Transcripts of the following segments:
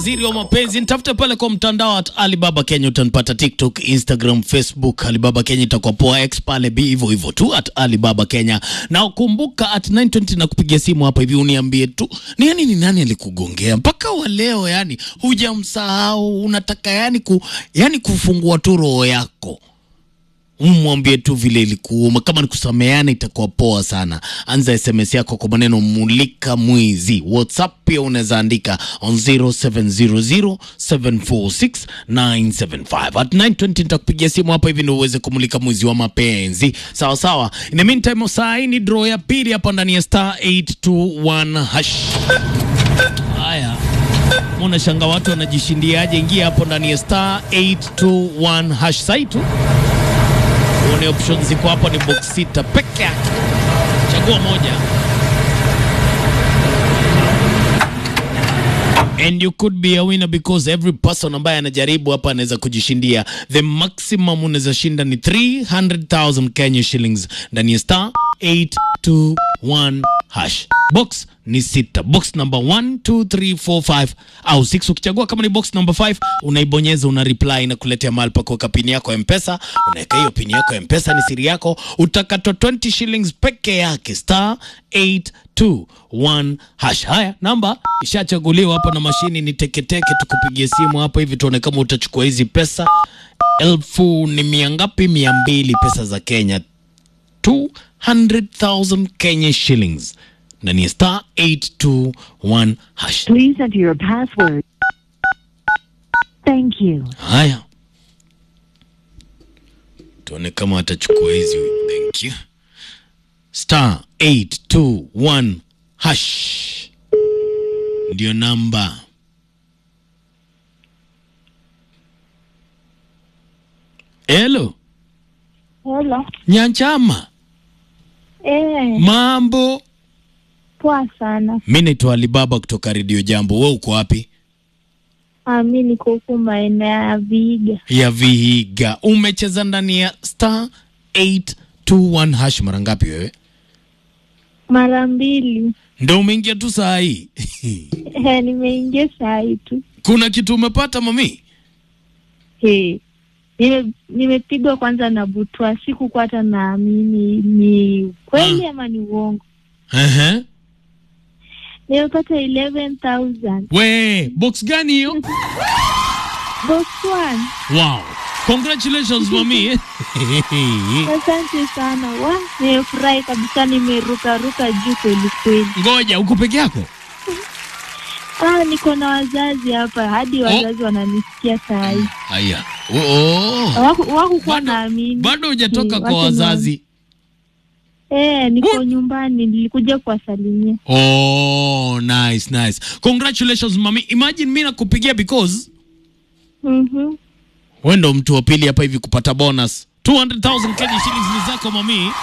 Waziri wa mapenzi nitafute pale kwa mtandao at Alibaba Kenya, utanipata TikTok, Instagram, Facebook. Alibaba Kenya itakuwa poa, X pale bi hivyo hivyo tu at Alibaba Kenya. Na ukumbuka at 920 na kupigia simu hapa hivi uniambie tu ni yani ni nani alikugongea mpaka wa leo, yani hujamsahau, unataka yani ku, yani kufungua tu roho yako umwambie tu vile ilikuuma. Kama ni kusameheana itakuwa poa sana. Anza SMS yako kwa maneno mulika mwizi. WhatsApp pia unaweza andika on 0700746975 at 920 nitakupigia simu hapa hivi ndio uweze kumulika mwizi wa mapenzi. Sawa sawa. In the meantime, saa hii ni draw ya pili hapa ndani ya star 821 hash. Haya. Mbona shanga watu wanajishindiaje? Ingia hapo ndani ya star 821 hash sai tu uone options ziko hapo, ni box sita peke yake, chagua moja and you could be a winner because every person ambaye anajaribu hapa anaweza kujishindia. The maximum unaweza shinda ni 300,000 Kenya shillings ndani ya star 821 hash. Box ni sita, box number 1 2 3 4 5 au 6. Ukichagua kama ni box number 5 unaibonyeza, una reply na kuletea mahali pa kuweka pini yako ya Mpesa. Unaweka hiyo pini yako ya Mpesa, ni siri yako, utakatwa 20 shillings peke yake, star 821 hash. Haya, namba ishachaguliwa hapa na mashini ni teketeke. Tukupigie simu hapa hivi tuone kama utachukua hizi pesa. Elfu ni mia ngapi? Mia mbili pesa za Kenya, 200,000 Kenya shillings ndani ya star 821 hash. Please enter your password. Thank you. Haya, tuone kama atachukua hizi. Thank you. Star 821 hash ndio namba. Hello, Hello. Nyanchama, Eh, mambo? poa sana. Mi naitwa Alibaba kutoka Redio Jambo. We uko wapi? Ah, mi niko huku maeneo ya Viga. ya Vihiga. Umecheza ndani ya star 821 hash mara ngapi wewe? Mara mbili. Ndo umeingia tu saa hii Eh, nimeingia saa hii tu. kuna kitu umepata mami? Eh. Nime nimepigwa kwanza na butwa, sikukuwa hata naamini ni kweli ama ni uongo. Ehe. Nimepata 11,000. We, box gani hiyo? Box one. Wow. Congratulations mami. Asante sana. Wa, nimefurahi kabisa, nimeruka ruka juu kweli kweli. Ngoja, uko peke yako? Ah, niko na wazazi hapa, hadi wazazi wananisikia saa hii. Haya. Oh, oh. Waku- Wakukuwa Bado- naamini. Bado hujatoka Eh, kwa wacha wazazi. Eh, niko What? nyumbani, nilikuja kuwasalimia. Oh, nice, nice. Congratulations mami. Imagine mimi nakupigia because Mhm. wewe ndo mtu wa pili hapa hivi kupata bonus. 200,000 Kenya shillings ni zako mami.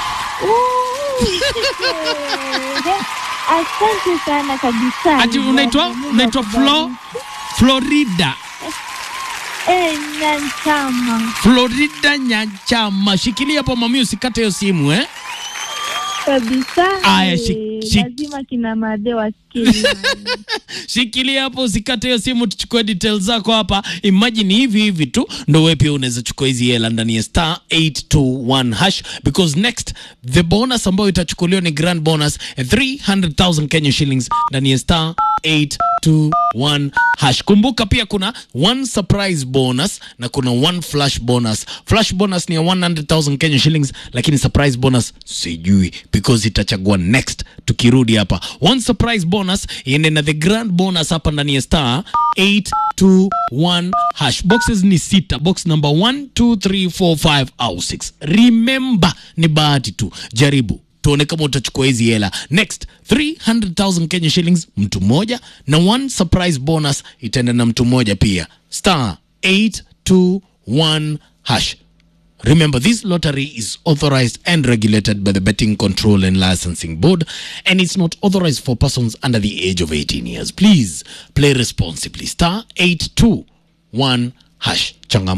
Eh, Asante sana kabisa. Ati unaitwa Mungu unaitwa Flo akubariki. Florida. Eh, Nyanchama Florida Nyanchama. Shikilia hapo mami, usikate hiyo simu eh. kabisa. Aya, Eh, shik- shik- lazima kina made wasikie. Shikilia hapo usikate hiyo simu, tuchukue details zako hapa. Imagine hivi hivi tu ndo wewe pia unaweza chukua hizi hela ndani ya star 821 hash because next the bonus ambayo itachukuliwa ni grand bonus ya 300,000 Kenya shillings ndani ya star 821 hash. Kumbuka pia kuna one surprise bonus na kuna one flash bonus. Flash bonus ni ya 100,000 Kenya shillings, lakini surprise bonus sijui because itachagua next tukirudi hapa. One surprise bonus iende na the grand bonus hapa ndani ya star 821 hash. Boxes ni sita, box number 1 2 3 4 5 au 6. Remember ni bahati tu, jaribu tuone kama utachukua hizi hela next 300,000 Kenya shillings mtu mmoja na one surprise bonus itaenda na mtu mmoja pia star 821 hash Remember, this lottery is authorized and regulated by the Betting Control and Licensing Board, and it's not authorized for persons under the age of 18 years. Please play responsibly. Star 821 hash. Changam